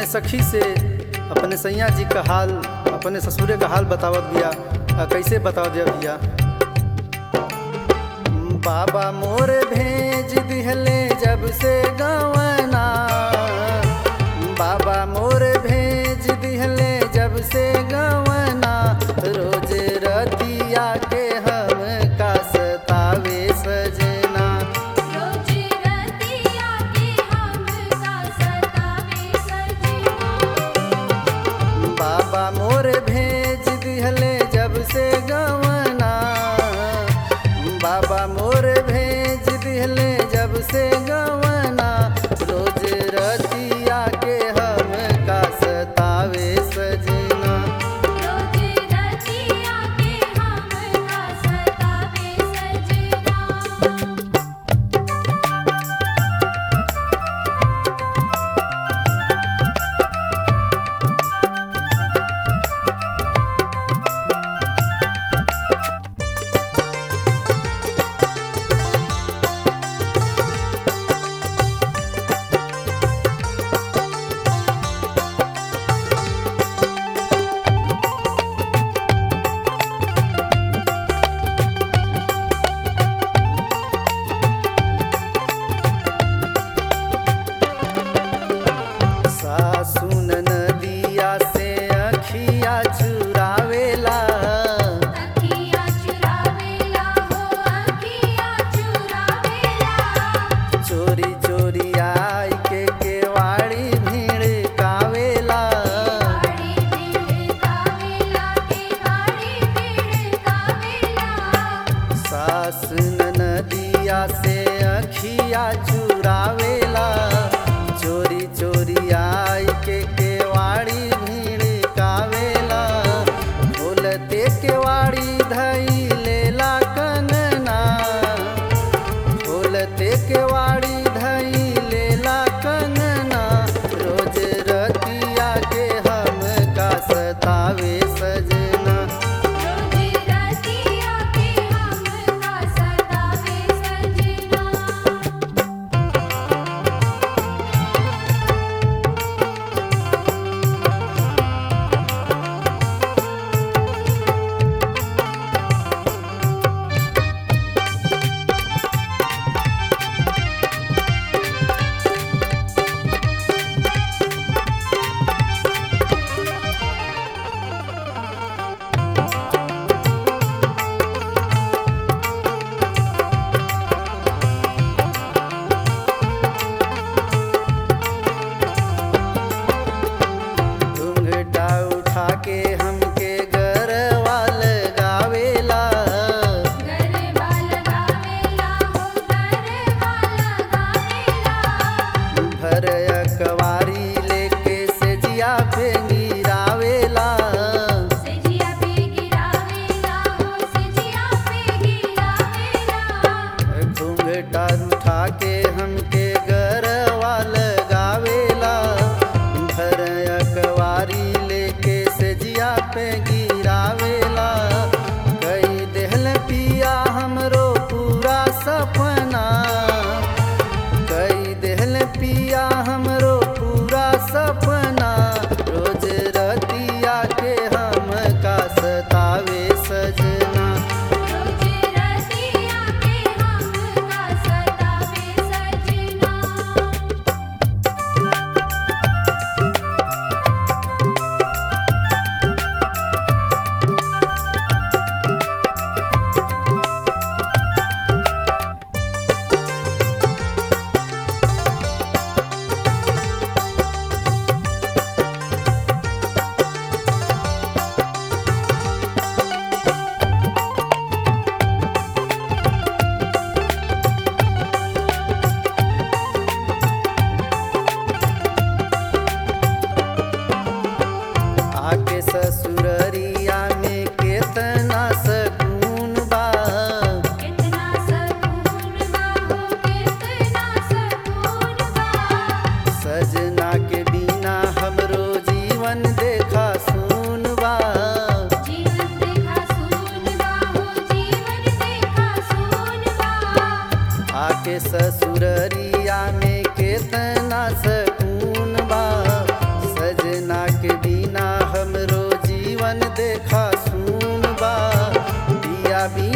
अपने सखी से अपने सैया जी का हाल अपने ससुरे का हाल बतावत बिया आ कैसे बताव दिया भैया बाबा मोर भेज दिहले जब से गवना बाबा मोर भेज दिहले जब से गवना रोज रतिया के हम का सतावे सजना रोज रतिया के हमका सतावे सजना बाबा मोर भेज दिहले जब से गवना बाबा मोर भेज दिहले जब से गवना रोज रतिया के हम का सतावे सजना रोज रतिया के हमका सतावे सजना सासुन नदिया से अखिया चुरावेला अखियाँ चुरावेला हो अखियाँ चुरावेला चोरी चोरी आई के केवाड़ी भीड़ कावेला गाड़ी भीड़ कावेला के गाड़ी भीड़ कावेला सास नदिया से अखिया चुरावेला चोरी चोरी आई के केवाड़ी भीड़ कावेला बोलते केवाड़ी धई लेला कंगना बोलते केवाड़ी धई लेला कंगना रोज रतिया के हम का सतावे सजना रोज रतिया के हमका सतावे सजना घूंघटा उठा के हमके गरवा लगावेला गरबा लगावेला हो गरबा लगावेला भर अकवारी लेके सेजिया पे गिरावेला सेजिया पे गिरावेला हो सेजिया पे गिरावेला घूंघटा उठा के हमके गरवा लगावेला भर अकवारी लेके सेजिया पे गिरावेला कई देहल पिया हमरो पूरा सपना कई देहल पिया हमरो पूरा सपना रोज रतिया के हम का सतावे सजना रोज रतिया के हमका सतावे सजना आके ससुररिया में केतना सकून बा कितना सकून बा हो कितना सकून बा सजना के बिना हमरो जीवन देखा सुन बा जीवन देखा सून बा हो जीवन देखा सून बा आके ससुररिया में केतना सकून बा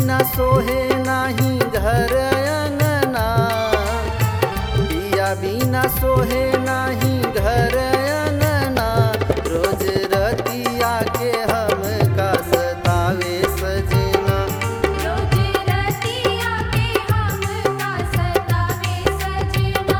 बिना सोहे नाही घर अंगना पिया बिना सोहे नाही घर अंगना रोज रतिया के हम का सतावे सजना रोज रतिया के हमका सतावे सजना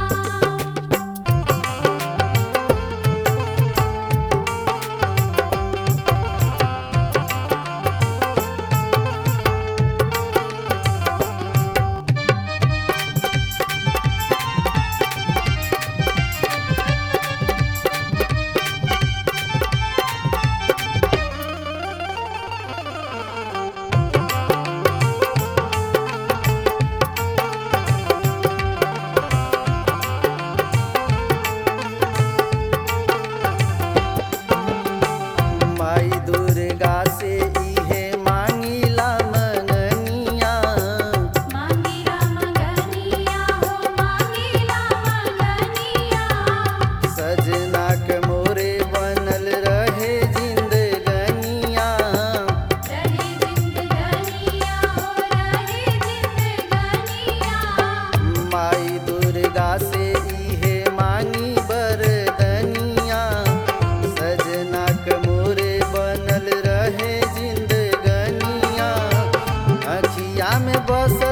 माई दुर्गा से इहे मांगिला मननिया मांगीला मंगनिया हो मांगीला मंगनिया सजना के मोरे बनल रहे जिंदगनिया रहे जिंदगनिया हो रहे जिंदगनिया माई दुर्गा से इहे मांगी बरदनिया सजना के मोरे बनल रहे जिंदगनिया अखिया में बस